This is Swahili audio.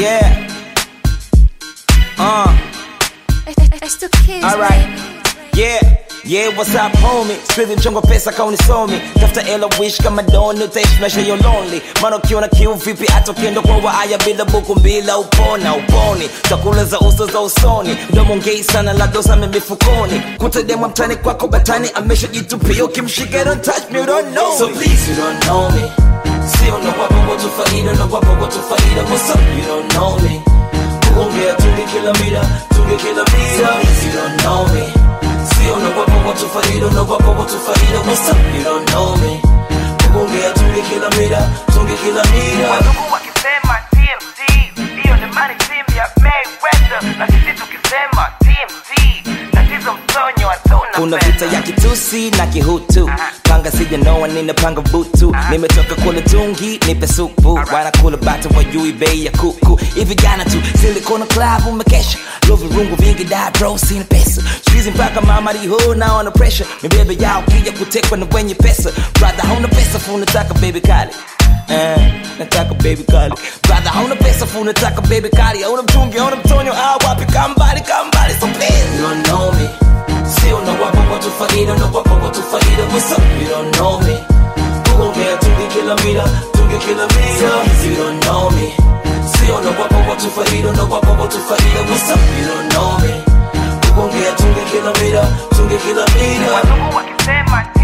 Yeah. Uh. It's the kids, Alright. Yeah. Yeah, what's up homie? Siwezi mchongo pesa kauni somi tafuta ela wish kama doni utaishi maisha yo lonely maana ukiona kiu vipi hata ukienda kwa waaya bila buku mbila upona uponi chakula za uso za usoni mdomo ngei sana la dosa mifukoni kutademwa mtani kwako batani ameshajitupia ukimshika don't touch me you don't know so please you don't know me sio na wapo watu faida na wapo watu faida what's up you don't know me kuongea tunge kila mida tunge kila mida so you don't know me sio na wapo watu faida na wapo watu faida what's up you don't know me kuongea tunge kila mida tunge kila mida Wazungu wakisema TMZ, hiyo ni money team ya Mayweather, na sisi tukisema TMZ, tatizo mtonyo hatuna kuna pesa. vita ya kitusi na kihutu panga sijanoa ninapanga butu nimetoka kula tungi nipe supu wanakula bata wajui bei ya kuku hivi jana tu silikona club umekesha lovi rungu vingi da bro sina pesa squeezing mpaka mama riho na on the pressure mibebe yao kija kutekwa na wenye pesa brother hauna pesa fu nataka baby kali Eh, nataka baby kali brother hauna pesa fu nataka baby kali hauna mtungi hauna mtonyo ah wapi kambali kambali so please you don't know me Sio na wapo watu faida na wapo watu faida What's up? You don't know me Kuongea tunge kila mida Tunge kila mida You don't know me Sio na wapo watu faida na wapo watu faida What's up? You don't know me Kuongea tunge kila mida Tunge kila mida Wazungu wakisema